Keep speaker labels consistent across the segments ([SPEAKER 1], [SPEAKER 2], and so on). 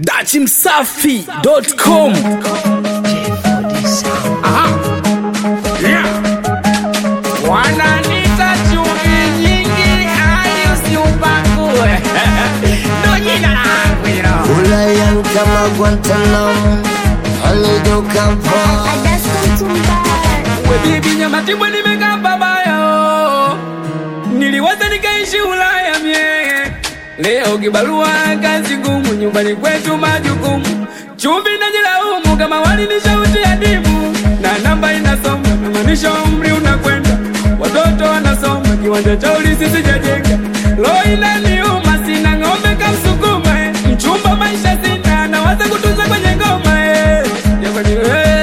[SPEAKER 1] dachimsafi.com
[SPEAKER 2] wananita chumvi nyingi ayo siupakuwe ndo jina langu hilo
[SPEAKER 3] Ulayan kama Guantanamo alidokampa
[SPEAKER 2] we bibi nyamatimwe nimekaa babayo niliwaza nikaishi ulaya mie leo kibarua kazi ngumu nyumbani kwetu majukumu chumvi najilaumu kama wali ni shauti ya dimu na namba inasoma namaanisha umri unakwenda watoto wanasoma kiwanja cha ulisi sijajenga lo inaniuma sina ng'ombe kamsukuma eh. mchumba maisha sina nawaza kutunza kwenye ngoma eh. Jamani,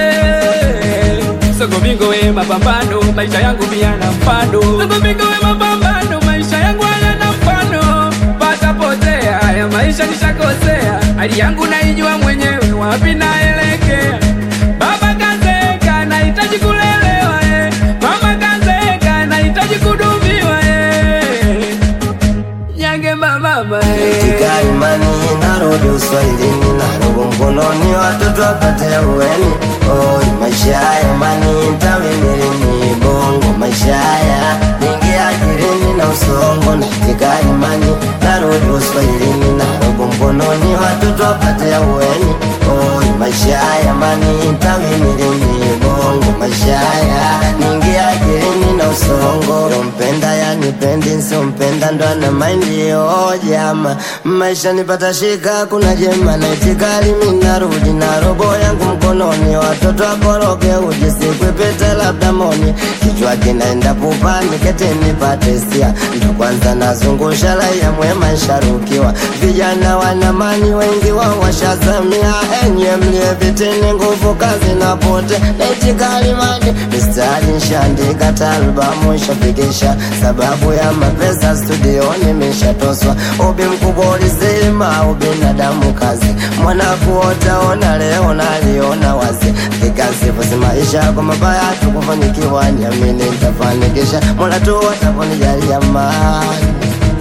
[SPEAKER 2] eh. Sogomingo we mapambano, maisha yangu pia na mfano. Sogomingo we mapambano, maisha yangu hayana mfano. Pata potea, haya maisha nishakosea. Hali yangu naijua mwenyewe, wapi naelekea. Baba kazeeka, nahitaji kulelewa eh. Mama kazeeka, nahitaji kudumiwa eh. Nyange mama eh.
[SPEAKER 3] katika imani narudi uswahilini narogo mkononi watoto wapate ahueni oi maisha haya imani ntawimilini bongo maisha haya ningi ajirini na usongo natika imani narudi uswahilini narogo mkononi watoto wapate ahueni oi maisha haya imani ntawimilini bongo maisha haya ningi ajirini na usongo mpenda yanipendi nsiompenda ndo ana maindi ojama maisha nipata shika kuna jema naitikali minarudi na robo yangu mkononi watoto akoroge uji sikwepete labda moni kichwa kinaenda pupani kete nipate sia ndo kwanza nazungusha raia mwema nsharukiwa vijana wanamani wengi wao washazamia enye mlie vitini nguvu kazi napote naitikali mani mistari nshaandika talbamu nshafikisha sababu ya mapesa studioni mishatoswa ubi mkubwa ulisema ubinadamu kazi mwana kuotaona leo naliona wazi vikasifusi maisha kwa mabaya tukufanikiwa niamini ntafanikisha mola tu wataponijalia mani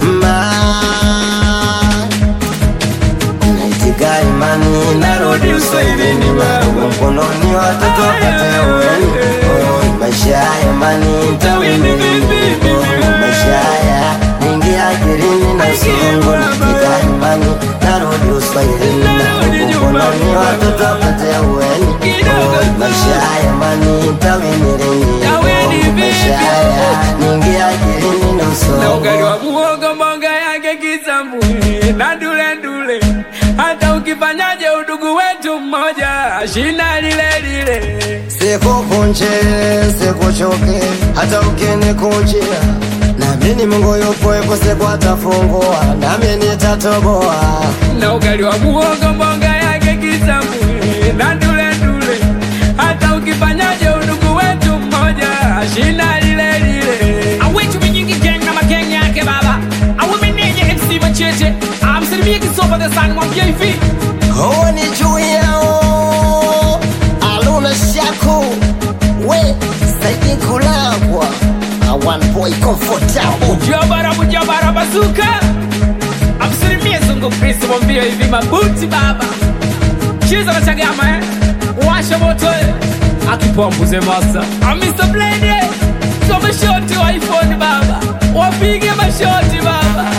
[SPEAKER 3] mani naitika imani narudi uswahilini marugu mkononi watoto wapate uweni Oi, maisha ya imani ntawimilini maisha haya ningi ajirini na songo naitika imani narudi uswahilini marugu mkononi watoto wapate uweni Oi, maisha ya imani ntawimilini maisha haya ningi ajirini na
[SPEAKER 2] na
[SPEAKER 3] songo
[SPEAKER 2] ugali wa muhogo mboga yake kisambuli na dule dule. Hata ukifanyaje udugu wetu mmoja, shina lile lile.
[SPEAKER 3] sikukunje sikuchoke hata ukinikunjia namini mungu yupo ipo siku atafungua nami nitatoboa
[SPEAKER 2] Na ugali wa muhogo mboga yake kisambuli na dule dule. Hata ukifanyaje udugu wetu mmoja, shina lile lile. Awetu minyingi gang na mageng yake baba. Awumenenye MC Machete. Amsalimie kisopa the sang mwambie hivi.
[SPEAKER 3] huo ni juu yao aluna shaku we saidi kulagwa awan boy comfortable
[SPEAKER 2] Mujabara mujabara bazuka Amsalimie zungu Kristo mwambie hivi mabuti baba Chiza na chagama eh Washa moto eh Akipombuze masa Ah, Mr. Blade Some shoti wa iPhone baba Wapige mashoti baba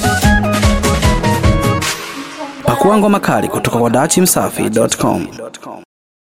[SPEAKER 1] pakua ngoma kali kutoka kwa dachimsafi.com